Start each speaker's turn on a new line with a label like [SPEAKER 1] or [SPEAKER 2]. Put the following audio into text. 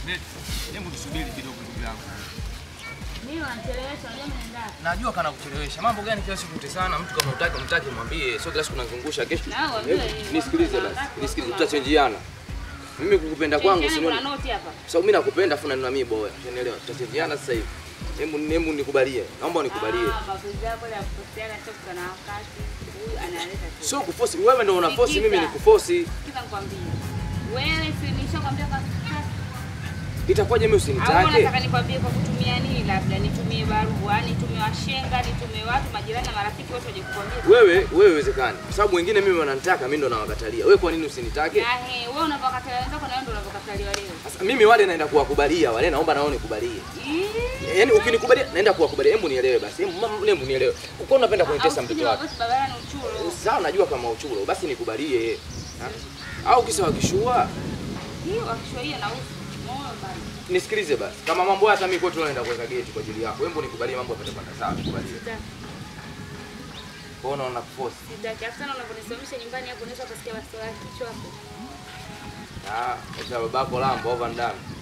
[SPEAKER 1] Hebu tusubiri kidogo ndugu yangu.
[SPEAKER 2] Mimi wanachelewesha, unajua mimi naenda.
[SPEAKER 1] Najua kana kuchelewesha. Mambo gani kila siku kutesana? Mtu kama utaki umtaki mwambie. Sio kila siku unazungusha kesho.
[SPEAKER 2] Na waambie
[SPEAKER 1] Hebu,
[SPEAKER 2] yeye,
[SPEAKER 1] Nisikilize
[SPEAKER 2] waambie
[SPEAKER 1] basi.
[SPEAKER 2] wangapi,
[SPEAKER 1] Nisikilize
[SPEAKER 2] waambie
[SPEAKER 1] tutachenjiana. Mimi kukupenda kwangu
[SPEAKER 2] Yaani kuna
[SPEAKER 1] sio
[SPEAKER 2] noti hapa.
[SPEAKER 1] sababu mimi nakupenda afu na mimi boya. Unaelewa? Tutachenjiana sasa hivi. Hebu hebu nikubalie. Naomba unikubalie.
[SPEAKER 2] Ah, mapenzi yako ya kuposteana sio kuna wakati. Huyu analeta tu.
[SPEAKER 1] Sio kuforce. Wewe ndio unaforce, mimi
[SPEAKER 2] Sikiza.
[SPEAKER 1] nikuforce.
[SPEAKER 2] Sikiza nikwambie. Wewe si nishakwambia kwa sasa.
[SPEAKER 1] Itakuwaje mimi
[SPEAKER 2] Au
[SPEAKER 1] usinitake?
[SPEAKER 2] unataka nikwambie kwa kutumia nini labda nitumie barua, nitumie washenga, nitumie watu majirani na marafiki wote waje kukwambia.
[SPEAKER 1] Wewe wewe iwezekani. Kwa sababu wengine mimi wananitaka, mimi ndo nawakatalia. Wewe kwa nini usinitake?
[SPEAKER 2] Na he, wewe unapokatalia wenzako na wewe ndio unapokataliwa leo.
[SPEAKER 1] Sasa mimi wale naenda kuwakubalia, wale naomba nao nikubalie.
[SPEAKER 2] Ih.
[SPEAKER 1] Yaani ukinikubalia naenda kuwakubalia. Hebu nielewe basi. Hebu mama, hebu nielewe. Uko unapenda kunitesa
[SPEAKER 2] Au
[SPEAKER 1] mtoto
[SPEAKER 2] sijui
[SPEAKER 1] wako.
[SPEAKER 2] basi babaya ni uchuro.
[SPEAKER 1] Sawa, najua kama uchulo, basi nikubalie. Ha? Au kisa wakishua,
[SPEAKER 2] Hiyo wakishwaia na uso. Moyo bali.
[SPEAKER 1] nisikilize basi. Kama mambo haya hata mimi kwetu naenda kuweka geti kwa ajili yako. Hebu nikubalie mambo yapate kwenda sawa, nikubalie.
[SPEAKER 2] Sitaki.
[SPEAKER 1] Kwa hiyo unaona kuforce.
[SPEAKER 2] Sitaki. Hata sana unaponisimamisha nyumbani hapo unaweza kusikia wasiwasi kichwa hapo.
[SPEAKER 1] Ah, kwa babako lambo over ndani.